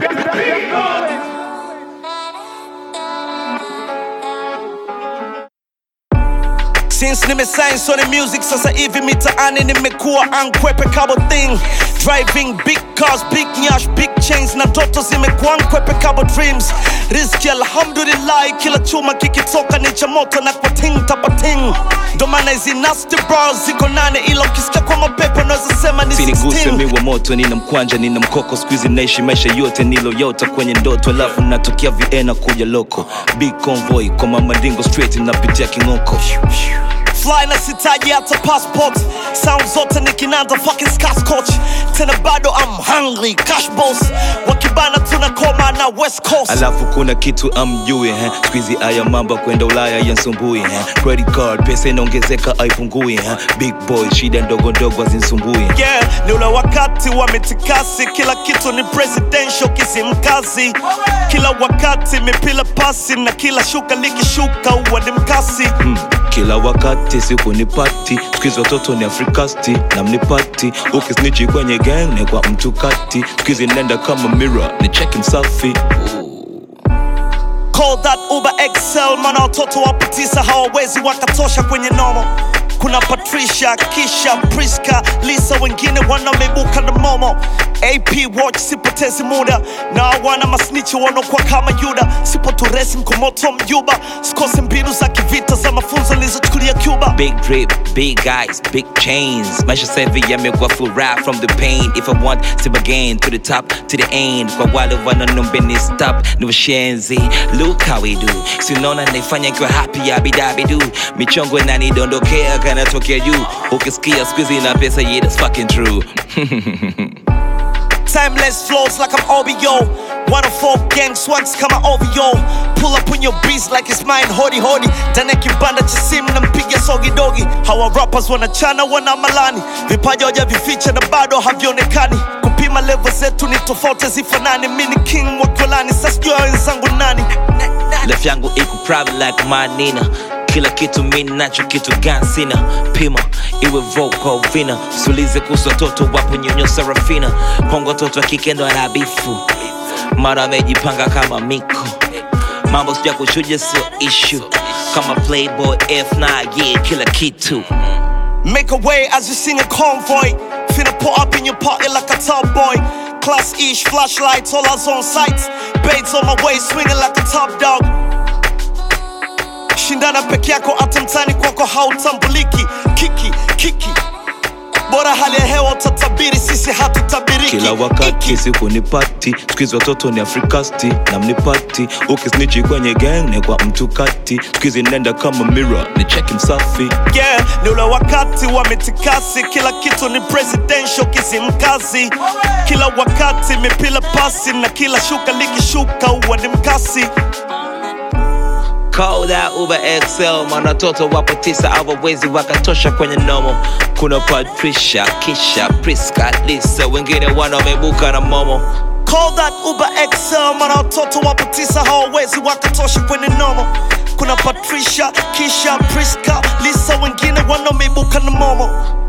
Since nimesign Sony Music sasa hivi mitaani nimekuwa ankwepe kabo thing driving big cars big nyash big chains na ndoto zimekuwa ankwepe kabo dreams rizki alhamdulillah kila chuma kikitoka ni cha moto na kwa ting tapating ndo maana hizi nasty bras ziko nane ila ukisikia kwa mapepo unaweza sema ni siniguse 16 mi wa moto nina mkwanja nina mkoko skuizi naishi maisha yote niloyota kwenye ndoto alafu natokea viena kuja loko big convoy kwa mamadingo straight napitia king'oko fly na sitaji hata passport sound zote ni kinanda fucking scotch tena bado I'm hungry cash boss wakibana tunakoma na west coast alafu kuna kitu amjui eh? skuizi aya mamba kwenda ulaya yansumbui eh? credit card pesa inaongezeka aipungui eh? big boy shida ndogo ndogo azinsumbui yeah, ni ule wakati wa mitikasi kila kitu ni presidential kisimkazi kila wakati mipila pasi na kila shuka likishuka huwa ni mkasi hmm. kila wakati siku ni pati skuizi watoto ni afrikasti na mnipati ukisnichi kwenye gang ni kwa mtu kati skuizi nenda kama mira ni cheki msafi Call that Uber XL, maana watoto wapo tisa hawawezi wakatosha kwenye nomo. Kuna Patricia, Kisha, Priska, Lisa, wengine wanameibuka na momo. AP watch, sipotezi muda na wana masnichi wanaokuwa kama Yuda. Sipo turesi mkomoto mjuba, sikose mbinu za kivita za mafunzo nilizochukulia Cuba. Big drip, big eyes, big chains. Maisha savi yamekuwa full rap from the pain. If I want, sip again to the top, to the end. Kwa wale wanaombeni stop, ni washenzi. Look how we do. Sinaona naifanya kiwa happy abidabidu. Michongo inanidondokea kanatokea juu. Ukisikia squeezy na pesa, yeah, that's fucking true. Timeless flows like I'm OBO. 104 gang swags kama OVO. Pull up on your beats like it's mine, hodi hodi. Ndani ya kibanda cha simu nampiga sogi dogi. Hawa rappers wanachana wana malani, vipaji hawajavificha na bado havionekani. Kupima level zetu ni tofauti zifanani. Mimi ni king wa Kolani, sasa sijui hao wenzangu nani. Life yangu iko private like manina kila kitu mi nacho kitu gani sina pima iwe vocal vina sulize kuhusu watoto wapo nyonyo sarafina kwangu watoto wa kike ndo anabifu mara amejipanga kama miko mambo sija kuchuja sio ishu kama playboy f9 yeah kila kitu Make a way as you sing a convoy. Finna put up in your party like a top boy. Class ish, flashlights, all us on sights. Baits on my way, swinging like a top dog. Shindana peke yako, hata mtani kwako hautambuliki. Kiki, kiki. Bora hali ya hewa utatabiri, sisi hatutabiriki. kila wakati Iki. siku ni pati skuizi watoto ni afrikasti na mnipati ukisnichi kwenye gang ni kwa mtu kati skuizi nenda kama mira ni cheki msafi yeah, ni ule wakati wa mitikasi, kila kitu ni presidential kisimkazi. Kila wakati mipila pasi na kila shuka likishuka huwa ni mkasi. Call that Uber XL, maana watoto wapo tisa hawawezi wakatosha kwenye nomo. Kuna Patricia, Kisha, Priska, Lisa, wengine wana wamebuka na momo. Call that Uber XL, maana watoto wapo tisa hawawezi wakatosha kwenye nomo. Kuna Patricia, Kisha, Priska, Lisa, wengine wanameibuka na momo.